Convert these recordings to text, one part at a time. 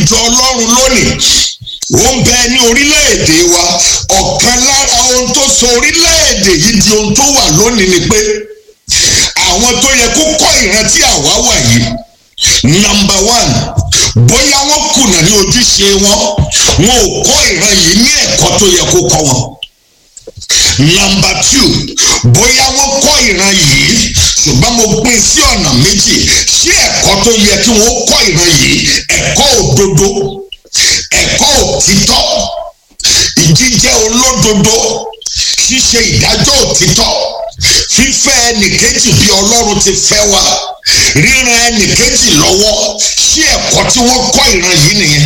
ìjọ ọlọ́run lónìí ó ń bẹ ní orílẹ̀-èdè wa ọ̀kan lára ohun tó sọ orílẹ̀-èdè yìí di ohun tó wà lónìí ni pé àwọn tó yẹ kó kọ́ ìrántí àwa wà yìí nọmba one bóyá wọ́n kùnà ní ojúṣe wọn wọn ò kọ́ ìran yìí ní ẹ̀kọ́ tó yẹ kó kọ́ wọn nọmba two bóyá wọ́n kọ́ ìran yìí ṣùgbọ́n mo pín sí ọ̀nà méjì ṣé ẹ̀kọ́ tó yẹ kí wọ́n kọ́ ìran yìí ẹ̀kọ́ òdodo ẹ̀kọ́ òtítọ́ ìjíjẹ́ olódodo ṣíṣe ìdájọ́ òtítọ́ fífẹ́ ẹnìkejì bí ọlọ́run ti fẹ́ wa ríran ẹnìkejì lọ́wọ́ ṣé ẹ̀kọ́ tí wọ́n kọ́ ìran yìí nìyẹn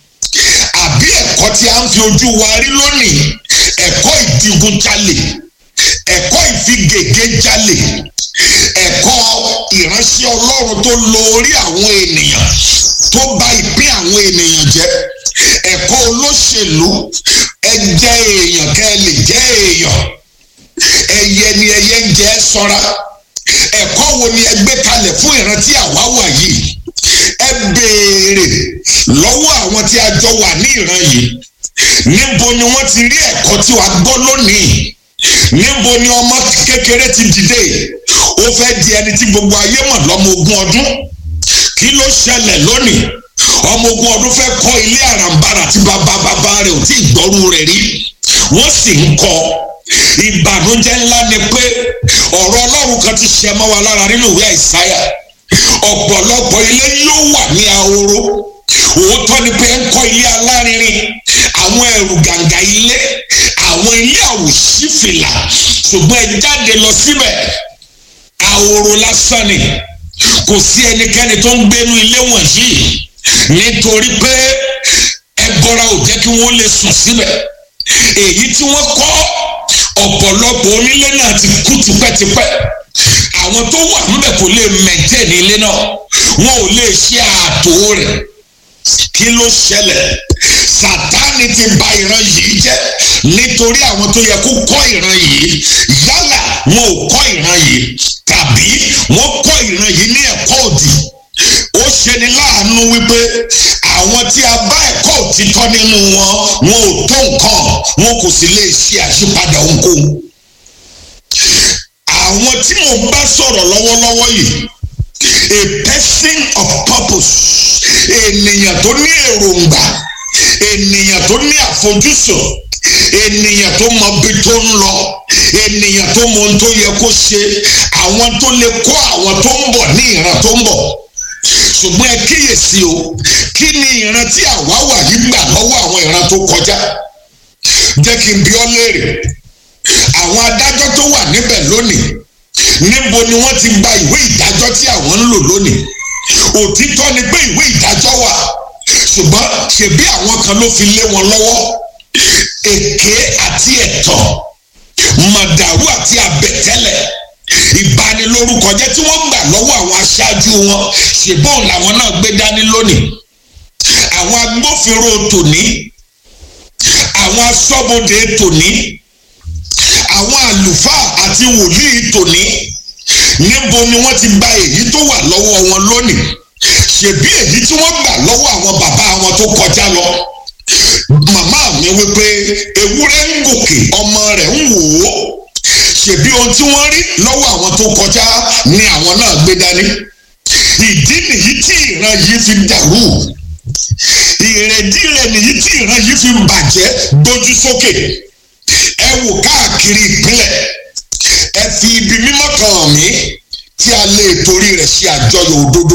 àbí ẹ̀kọ́ tí a ń fi ojú wa rí lónìí ẹ̀kọ́ ìdigunjalè ẹ̀kọ́ ìfigègéjalè ẹ̀kọ́ ìránṣẹ́ ọlọ́run tó lo orí àwọn ènìyàn tó bà ìpín àwọn ènìyàn jẹ́ ẹ̀kọ́ olóṣèlú ẹ jẹ́ èèyàn kẹ́ ẹ lè jẹ́ èèyàn ẹyẹ ni ẹyẹ ń jẹ ṣọ́ra ẹ̀kọ́ wo ni ẹ gbé kalẹ̀ fún ìrántí àwa wà yìí ẹ béèrè lọ́wọ́ àwọn tí a jọ wà ní ìran yìí níbo ni wọ́n ti rí ẹ̀kọ́ tí wàá gbọ́ lónìí níbo ni ọmọ kékeré ti dìde ó fẹ́ di ẹni tí gbogbo ayé mọ̀ lọ́mọ ogún ọdún kí ló ṣẹlẹ̀ lónìí ọmọ ogún ọdún fẹ́ kọ́ ilé àràǹbarà tí bàbá bàbá rẹ̀ ò tí ì gbọ́rú rẹ̀ rí wọ́n sì ń kọ́ ìbànújẹ́ ńlá ni pé ọ̀rọ̀ ọlọ́run kan ti ṣe mọ́ wa lára nínú ìwé àìsáyà ọ̀pọ̀lọpọ̀ ilé yóò wà ní ahoro òótọ́ ni pé ń kọ́ ilé alárinrin àwọn ẹ̀rù gàǹgà ilé àwọn ilé àwòṣífìlà ṣùgbọ́n ẹ jáde lọ síbẹ̀ ahoro lásán ni kò sí ẹnikẹ́ni tó ń gbénú ilé wọ̀nyí nítorí pé ẹbọra ò jẹ́ kí wọ́n lè sùn síbẹ̀ èyí tí wọ́n kọ́ ọ̀pọ̀lọpọ̀ onílé náà ti kú tipẹ́tipẹ́ àwọn tó wà níbẹ̀ kò lè mẹ̀tẹ́ ní ilé náà wọn ò lè ṣe ààtò rẹ̀ kí ló ṣẹlẹ̀ sátánì ti bà ìran yìí jẹ́ nítorí àwọn tó yẹ kó kọ́ ìran yìí yálà wọn ò kọ́ ìran yìí tàbí wọ́n kọ́ ìran yìí ní ẹ̀kọ́ òdì ó ṣeni láàánú wípé àwọn tí a bá ẹ̀kọ́ òtítọ́ nínú wọn wọn ò tó nǹkan wọn kò sì lè ṣe àṣípadà ohunkóhun àwọn tí mo bá sọ̀rọ̀ lọ́wọ́lọ́wọ́ yìí a person of purpose ènìyàn tó ní èròǹgbà ènìyàn tó ní àfojúsùn ènìyàn tó mọ bí tó ń lọ ènìyàn tó mọ ohun tó yẹ kó ṣe àwọn tó lè kó àwọn tó ń bọ̀ ní ìran tó ń bọ̀ ṣùgbọ́n ẹ kíyèsí o kí ni ìran tí àwa wà yìí gbà lọ́wọ́ àwọn ìran tó kọjá jẹ́ kí n bi ọ́ léèrè àwọn adájọ́ tó wà níbẹ̀ lónìí níbo ni wọ́n ti gba ìwé ìdájọ́ tí àwọn ń lò lónìí òtítọ́ ni pé ìwé ìdájọ́ wà ṣùgbọ́n ṣebí àwọn kan ló fi lé wọn lọ́wọ́ èké àti ẹ̀tàn màdàrú àti àbẹ̀tẹ́lẹ̀ ìbanilórúkọ jẹ́ tí wọ́n gbà lọ́wọ́ àwọn aṣáájú wọn ṣùgbọ́n làwọn náà gbé dání lónìí àwọn agbófinró tòní àwọn aṣọ́bodè tòní àwọn àlùfáà àti wòlíì tòní níbo ni wọ́n ti gba èyí tó wà lọ́wọ́ wọn lónìí ṣèbí èyí tí wọ́n gbà lọ́wọ́ àwọn bàbá wọn tó kọjá lọ màmá mi wípé ewúrẹ́ ń gòkè ọmọ rẹ̀ ń wò ó ṣèbí ohun tí wọ́n rí lọ́wọ́ àwọn tó kọjá ni àwọn náà gbé dání ìdí nìyí tí ìran yìí fi dàrú ìrèdí rẹ̀ nìyí tí ìran yìí fi bàjẹ́ gbójú sókè ẹ wò káàkiri ìpínlẹ̀ ẹ fi ibi mímọ́ kan hàn mí tí a lè torí rẹ̀ ṣe àjọyọ̀ òdodo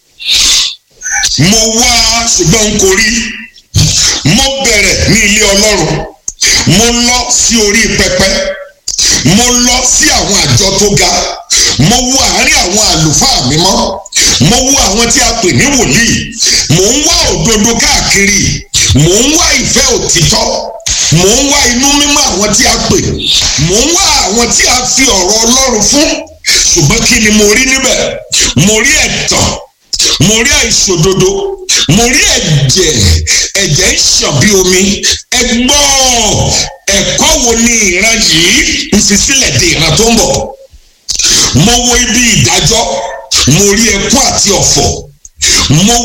mo wá ṣùgbọ́n n kò rí mo bẹ̀rẹ̀ ní ilé ọlọ́run mo lọ sí orí pẹpẹ mo lọ sí àwọn àjọ tó ga mo wo àárín àwọn àlùfáà mímọ́ mo wo àwọn tí a pè ní wòlíì mò ń wá òdodo káàkiri mò ń wá ìfẹ́ òtítọ́ mò ń wá inú mímọ́ àwọn tí a pè mò ń wá àwọn tí a fi ọ̀rọ̀ ọlọ́run fún ṣùgbọ́n kí ni mo rí níbẹ̀ mo rí ẹ̀tàn mo rí àìṣòdodo mo rí ẹ̀jẹ̀ ẹ̀jẹ̀ ń ṣàn bí omi ẹ gbọ́ ẹ̀kọ́ wo ni ìran yìí ń fi sílẹ̀ de ìran tó ń bọ̀ mo wo ibi ìdájọ́ mo rí ẹkún àti ọ̀fọ̀ mo